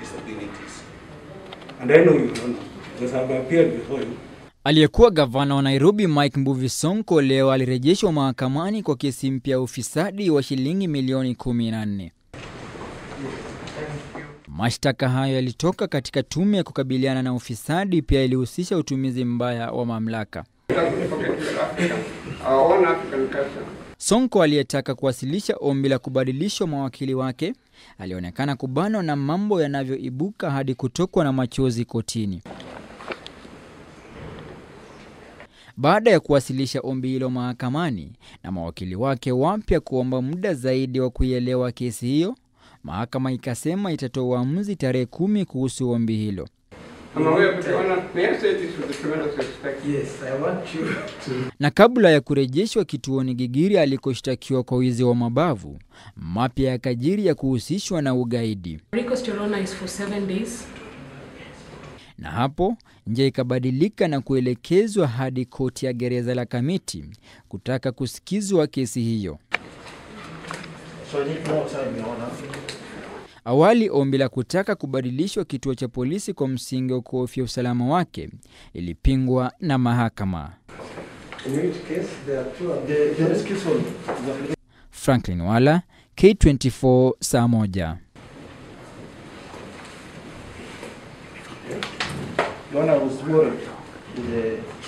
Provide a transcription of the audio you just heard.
disabilities. And I know you don't know, because I've appeared before you. Aliyekuwa gavana wa Nairobi Mike Mbuvi Sonko leo alirejeshwa mahakamani kwa kesi mpya ya ufisadi wa shilingi milioni 14. Mashtaka hayo yalitoka katika tume ya kukabiliana na ufisadi, pia ilihusisha utumizi mbaya wa mamlaka. Our own African culture. Sonko aliyetaka kuwasilisha ombi la kubadilishwa mawakili wake alionekana kubanwa na mambo yanavyoibuka hadi kutokwa na machozi kotini. Baada ya kuwasilisha ombi hilo mahakamani na mawakili wake wapya kuomba muda zaidi wa kuielewa kesi hiyo, mahakama ikasema itatoa uamuzi tarehe kumi kuhusu ombi hilo. I'm aware, but Your Honor, may I say this with the tremendous respect? Yes, I want you to. Na kabla ya kurejeshwa kituoni Gigiri alikoshtakiwa kwa wizi wa mabavu, mapya yakajiri ya kuhusishwa na ugaidi. Rico's Torona is for seven days. na hapo njia ikabadilika na kuelekezwa hadi koti ya gereza la Kamiti kutaka kusikizwa kesi hiyo. So I need more time, Your Honor. Awali ombi la kutaka kubadilishwa kituo cha polisi kwa msingi wa kuhofia usalama wake ilipingwa na mahakama. In which case, there are two. The, the excuse one. Franklin Wala, K24, saa moja. Your Honor, I was worried with the